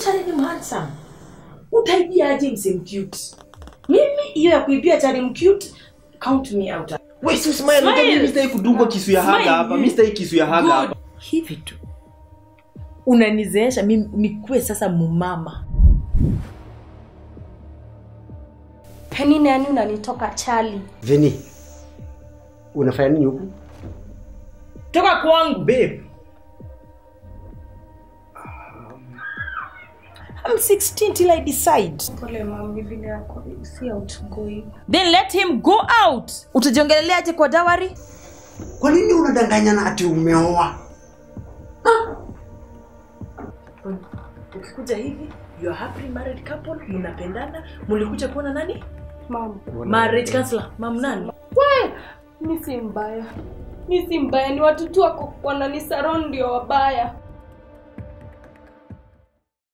Charlie ni handsome. Utaibia aje mse mcute? Mimi hiyo ya kuibia Charlie mcute, count me out. Wewe si smile, Smile. unajua mimi sitaki kudungwa kisu ya haga Smile. hapa. Mimi sitaki kisu ya haga hapa. Hivi tu. Unanizeesha mimi nikuwe sasa mumama. Penny nani unanitoka Charlie? Vini, unafanya nini huku? Toka kwangu. Babe, I'm 16 till I decide. Pole mami, vile yako si outgoing. Then let him go out. Utajiongelelea aje kwa dawari? Kwa nini unadanganyana ati umeoa? Ukikuja hivi, you are happy married couple, mnapendana, mlikuja kuona nani? Mama, Marriage counselor, mam nani? mi si mbaya. Mi si mbaya, ni watu tu wako wananisaround ndio wabaya.